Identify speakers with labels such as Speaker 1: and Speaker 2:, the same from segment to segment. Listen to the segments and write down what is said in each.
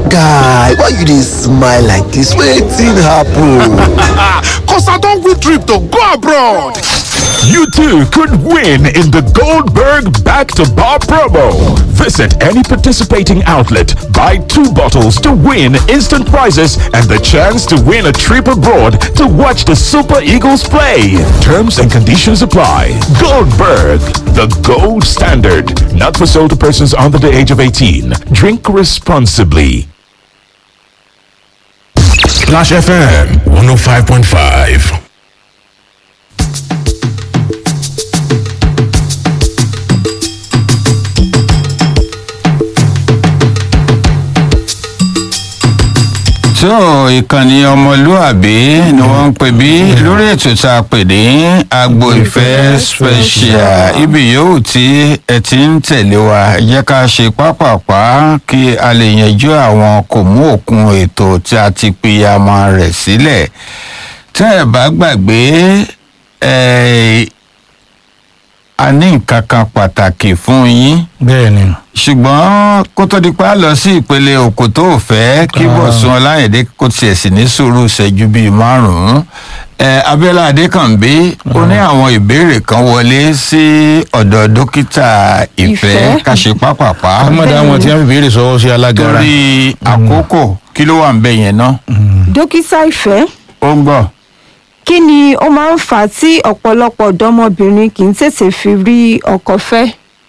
Speaker 1: guy why you dey smile like dis wetin happen.
Speaker 2: Cause I don't win trip to go abroad.
Speaker 3: You too could win in the Goldberg Back to Bar promo. Visit any participating outlet, buy two bottles to win instant prizes and the chance to win a trip abroad to watch the Super Eagles play. Terms and conditions apply. Goldberg, the gold standard. Not for sale to persons under the age of 18. Drink responsibly.
Speaker 4: Splash FM 105.5.
Speaker 5: tó ìkànnì ọmọlúàbí ni wọ́n ń pè bí lórí ètò tá a pè ní agbo ìfẹ́ special ibi yòówù tí ẹ ti ń tẹ̀lé wa jẹ́ ká ṣe pápápá kí a lè yanjú àwọn kò mú òkun ètò tí a ti pìyàmọ rẹ̀ sílẹ̀ tẹ́ ẹ bá gbàgbé ẹ̀ a ní nǹkan kan pàtàkì fún yín
Speaker 6: bẹ́ẹ̀ ni
Speaker 5: ṣùgbọ́n kó tó di pa lọ sí ìpele òkò tó ò fẹ́ kí bọ̀sùn ọláyẹ̀dẹ́ kó tiẹ̀ sì ní sùúrù ṣẹ́jú bíi márùn-ún ẹ abiola adékànbí ó ní àwọn ìbéèrè kan wọlé sí ọ̀dọ̀ dókítà ìfẹ́
Speaker 7: Ìfẹ́.
Speaker 5: káṣe pápápá
Speaker 6: ọmọdé àwọn tí wọn fi béèrè sọwọ sí alágara
Speaker 5: torí àkókò kí ló wà ń bẹ yẹn náà
Speaker 7: dókítà ìfẹ́
Speaker 5: ó ń gbọ́
Speaker 7: kí ni ó máa ń fà á tí ọ̀pọ̀lọpọ̀ ọ̀dọ́mọbìnrin kì í tètè fi rí ọkọ fẹ́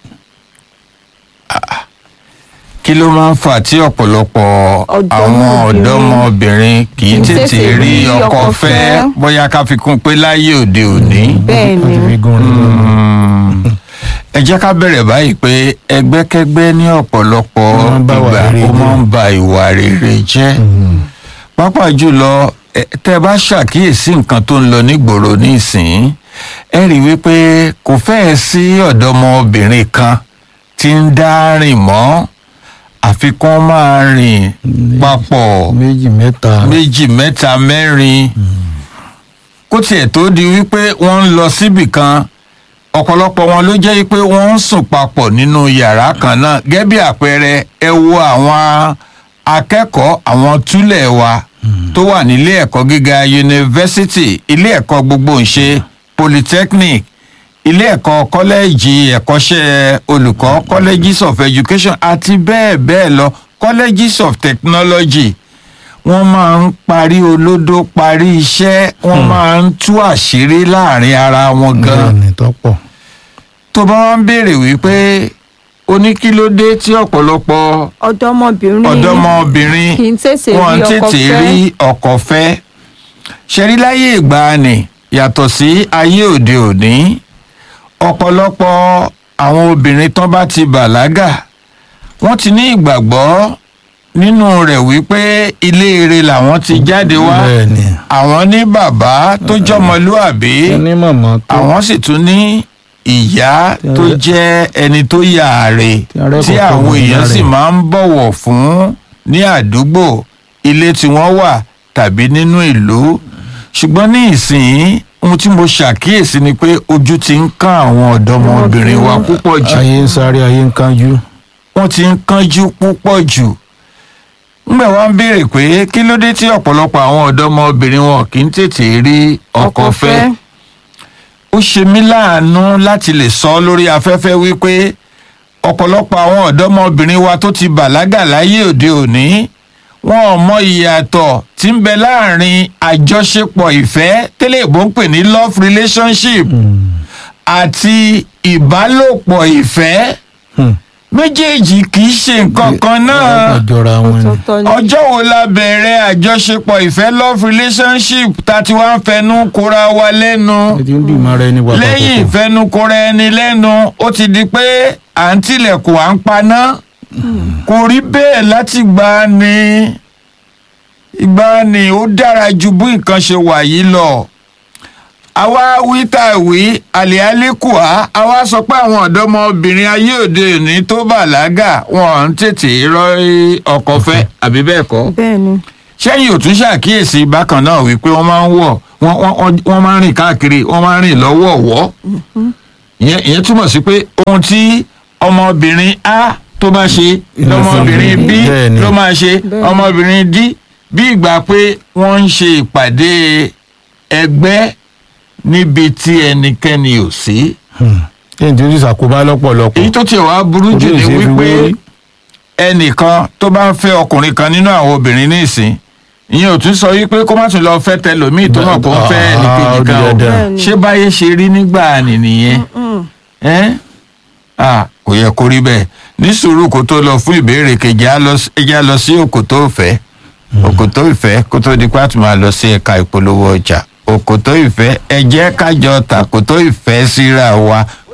Speaker 5: kí ló máa ń fà tí ọ̀pọ̀lọpọ̀ àwọn
Speaker 7: Ọ̀dọ́mọbìnrin
Speaker 5: ọ̀dọ́mọbìnrin kì í tètè rí ọkọ fẹ́ bóyá ká fi kún un pé láyé òde òní.
Speaker 7: bẹ́ẹ̀ ni
Speaker 6: fi gún un
Speaker 5: ẹ jẹ́ ká bẹ̀rẹ̀ báyìí pé ẹgbẹ́kẹ́gbẹ́ ní ọ̀pọ̀lọpọ̀
Speaker 6: Ó máa ń bá ìwà
Speaker 5: ìgbà
Speaker 6: rere
Speaker 5: ó
Speaker 6: jẹ́.
Speaker 5: máa ń ba ìwà rere jẹ́ pàápàá jùlọ ẹ, tẹ́ ẹ bá ṣàkíyèsí nǹkan tó ń lọ nígboro nísìnyí ẹ rí i wípé kò fẹ́ẹ̀ sí ọ̀dọ́mọbìnrin kan tí ń dá rìn mọ́ àfikún máa rìn papọ̀
Speaker 6: méjì mẹ́ta
Speaker 5: méjì mẹ́ta mẹ́rin kó tiẹ̀ tó di wípé wọ́n ń lọ síbì kan ọ̀pọ̀lọpọ̀ wọn ló jẹ́ pé wọ́n ń sùn papọ̀ nínú yàrá kan náà gẹ́gẹ́ bí àpẹẹrẹ ẹ wo àwọn akẹ́kọ̀ọ́ àwọn túlẹ̀ wa tó wà nílé ẹ̀kọ́ gíga yunifásitì ilé ẹ̀kọ́ gbogbo ńṣe polytechnic ilé ẹ̀kọ́ kọ́lẹ́ẹ̀jì ẹ̀kọ́ṣẹ́ olùkọ́ colleges of education àti bẹ́ẹ̀ bẹ́ẹ̀ lọ colleges of technology wọ́n máa ń parí olódó parí iṣẹ́ wọ́n máa ń tú àṣírí láàrin ara wọn gan
Speaker 6: bẹ́ẹ̀ ni tọ́pọ̀
Speaker 5: tó bá wá ń béèrè wípé oníkílódé tí ọ̀pọ̀lọpọ̀
Speaker 7: ọ̀dọ́mọbìnrin
Speaker 5: ọ̀dọ́mọbìnrin
Speaker 7: kì í tètè
Speaker 5: wọn
Speaker 7: rí ọkọ
Speaker 5: tètè
Speaker 7: fẹ́
Speaker 5: rí ọkọ fẹ́ ṣẹ̀rí láyé ìgbàanì yàtọ̀ sí ayé òde òní ọ̀pọ̀lọpọ̀ àwọn obìnrin tán bá ti bàlágà wọ́n ti ní ìgbàgbọ́ nínú rẹ̀ wípé ilé ire làwọn ti jáde wá
Speaker 6: bẹ́ẹ̀ ni
Speaker 5: àwọn ní bàbá tó jọmọlúàbí
Speaker 6: ẹni mọ̀mọ́ tó
Speaker 5: àwọn sì tún ní ìyá tó
Speaker 6: rẹ-
Speaker 5: jẹ́ ẹni tó yààrẹ
Speaker 6: Tí a rẹ
Speaker 5: tí
Speaker 6: kọ̀ọ̀kan
Speaker 5: àwọn
Speaker 6: mọ̀
Speaker 5: èèyàn
Speaker 6: ìyá
Speaker 5: sì
Speaker 6: rẹ̀.
Speaker 5: máa ń bọ̀wọ̀ fún ní àdúgbò ilé tí wọ́n wà tàbí nínú ìlú ṣùgbọ́n ní ìsìn ohun tí mo ṣàkíyèsí ni pé ojú ti ń kán àwọn ọ̀dọ́mọbìnrin wa púpọ̀ jù
Speaker 6: ayé ń sáré ayé ń kánjú
Speaker 5: wọ́n ti ń kánjú púpọ̀ jù ńgbà wá ń béèrè pé kí ló dé tí ọ̀pọ̀lọpọ̀ àwọn ọ̀dọ́mọbìnrin wọn kì í tètè rí ọkọ fẹ́ ó ṣe mí láàánú láti lè sọ lórí afẹ́fẹ́ wípé ọ̀pọ̀lọpọ̀ àwọn ọ̀dọ́mọbìnrin wa tó ti bàlágà láyé òde òní wọn ò mọ ìyàtọ̀ tí ń bẹ láàrin àjọṣepọ̀ ìfẹ́ tẹ́lẹ̀ ìbò ń pè ní love relationship àti ìbálòpọ̀ ìfẹ́
Speaker 6: Hmm.
Speaker 5: méjèèjì kì í ṣe nǹkan kan náà
Speaker 6: ọjọ́ra wọn ni
Speaker 7: ọ̀tọ̀ọ̀tọ̀ ni
Speaker 5: ọjọ́ wo la bẹ̀rẹ̀ àjọṣepọ̀ ìfẹ́ love relationship tá a ti wá ń fẹnu kóra wa lẹ́nu
Speaker 6: ẹ ti ń dùn mọ́ra ẹni wà
Speaker 5: lẹ́yìn ìfẹnukóra ẹni lẹ́nu ó ti di pé à ń tilẹ̀kùn à ń paná kò rí bẹ́ẹ̀ láti gbà ní ìgbà ni ó dára ju bí nǹkan ṣe wà yìí lọ àwa wí tá a wí àlẹ́àlẹ́kùá àwa sọ pé àwọn ọ̀dọ́mọbìnrin ayé òde òní tó bàlágà wọn ń tètè rọ ọkọ fẹ́ àbí bẹ́ẹ̀ kọ́
Speaker 7: bẹ́ẹ̀ ni
Speaker 5: sẹ́yìn ò tún ṣàkíyèsí bákan náà wípé wọ́n máa ń wọ̀ wọ́n wọ́n- wọ́n- wọ́n máa ń rìn káàkiri wọ́n máa ń rìn lọ́wọ́ọ̀wọ́ ìyẹn ìyẹn túmọ̀ sí pé ohun tí ọmọbìnrin a tó bá ṣe lọmọbìnrin b
Speaker 6: Bẹ́ẹ̀ni.
Speaker 5: ló máa ṣe ọmọbìnrin d bí ìgbà pé wọ́n ń ṣe ìpàdé ẹgbẹ́ níbi tí ẹnikẹ́ni ò sí.
Speaker 6: èyí tí ó sì ṣàkóbá lọ́pọ̀lọpọ̀
Speaker 5: èyí tó tiẹ̀ wá burú jù
Speaker 6: Ojú
Speaker 5: ni
Speaker 6: ìṣe fi
Speaker 5: wípé
Speaker 6: wérí.
Speaker 5: ẹnìkan tó bá ń fẹ́ ọkùnrin kan nínú àwọn obìnrin ní ìsìn ìyẹn ò tún sọ wípé kó má tún lọ fẹ́ tẹlòmíì tó mọ̀ kó ń fẹ́
Speaker 6: Ah,
Speaker 5: ẹnìkejì
Speaker 6: ó di
Speaker 5: kan o
Speaker 6: dandan.
Speaker 5: ṣé báyé ṣe rí nígbà nìyẹn ẹ́ ah kò yẹ kó rí bẹ́ẹ̀ ní sùúrù kó tó lọ fún ìbéèrè kejì á lọ sí- ẹ jẹ́ á lọ sí òkòtó ìfẹ́ òkòtó ìfẹ́ kó tó di pé a tún máa lọ sí ẹ̀ka ìpolówó ọjà òkòtó ìfẹ́ ẹ jẹ́ kájọ tàkòtó ìfẹ́ síra wa